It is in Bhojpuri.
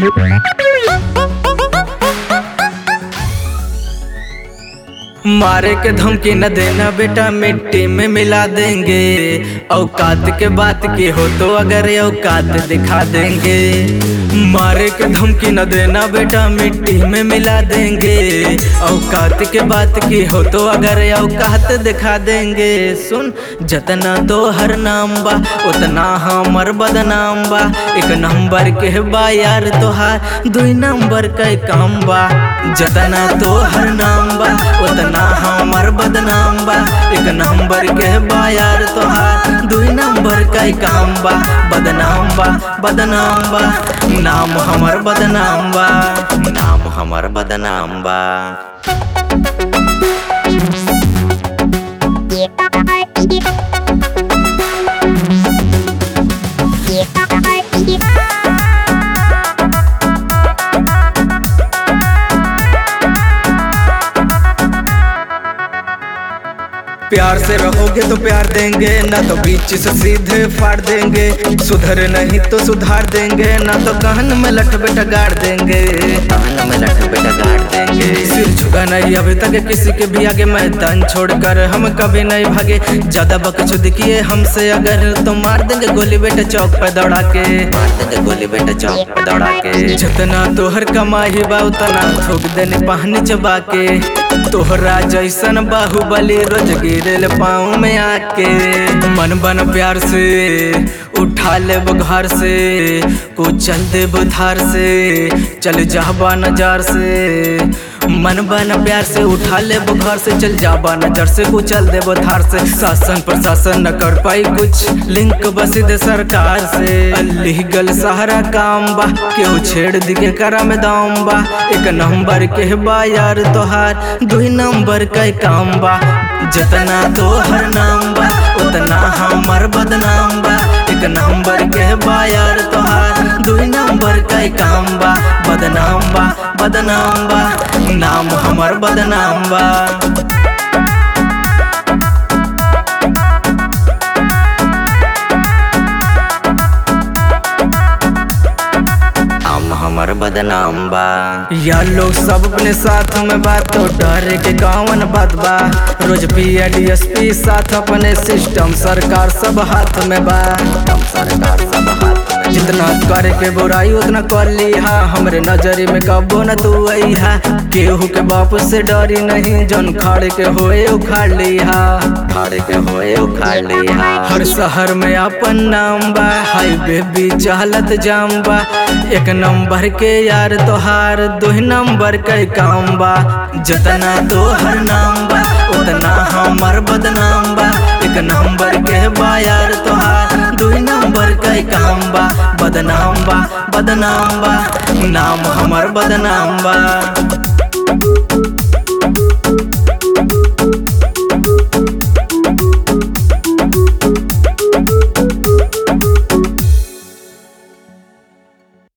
मारे के धमकी न देना बेटा मिट्टी में मिला देंगे औकात के बात की हो तो अगर औकात दिखा देंगे मारे के धमकी न देना बेटा मिट्टी में मिला देंगे औकात के बात की हो तो अगर औकात दिखा देंगे सुन जतना तो हर नाम बा उतना हमर बदनाम बा एक नंबर के बा यार तोहार दुई नंबर के काम बा जतना तो हर नाम बा उतना हमर बदनाम बा एक नंबर के बा यार तोहार दुई नंबर का काम बा बदनाम बा बदनाम बा नाम हमर बदनाम बा नाम हमर बदनाम बा प्यार से रहोगे तो प्यार देंगे ना तो बीच से सीधे फाड़ देंगे सुधर नहीं तो सुधार देंगे ना तो कहन में लठ बेटा गाड़ देंगे कहन में लठ बेटा गाड़ देंगे सिर झुका नहीं अभी तक किसी के भी आगे मैदान छोड़कर हम कभी नहीं भागे ज्यादा बकचोद किए हमसे अगर तो मार देंगे गोली बेटा चौक पे दौड़ा के मार देंगे गोली बेटा चौक पे दौड़ा के जितना तोहर कमाई बा उतना थूक देने पानी चबा के तोहरा जैसन बाहुबली रोज गिरल पाँव में आके मन बन प्यार से उठा ले घर से कुचल दे बुधार से चल जाबा नजार से मन बन प्यार से उठा ले घर से चल जाबा नजर से कुचल दे बुधार से शासन प्रशासन न कर पाई कुछ लिंक बस दे सरकार से अलीगल सहारा काम बा केहू छेड़ दिखे करा में दाम बा एक नंबर के बा यार तोहार दुई नंबर का काम बा जितना तोहर नाम बा उतना हमर बदनाम बा एक नंबर के बा यार तोहार दुई नंबर का काम बा बदनाम बा बदनाम बा नाम हमर बदनाम बा हम हमर बदनाम बा या लोग सब अपने साथ में बात तो डर के गावन बात बा रोज पी डीएसपी साथ अपने सिस्टम सरकार सब हाथ में बा सरकार सब हाथ में जितना करे के बुराई उतना कर लिहा हमरे नजरी में कबो न तू अहा केहू के बाप से डरी नहीं जन खाड़ के होए उखाड़ लिहा खाड़ के होए उखाड़ लिहा हर शहर में अपन नाम बा हाईवे भी चाहलत जाम बा एक नंबर के यार तोहार दो नंबर के काम बा जितना तोहर नाम बा उतना हमर बदनाम बा एक नंबर के बा यार तोहार दो नंबर के काम बा बदनाम बा बदनाम बा नाम हमर बदनाम बा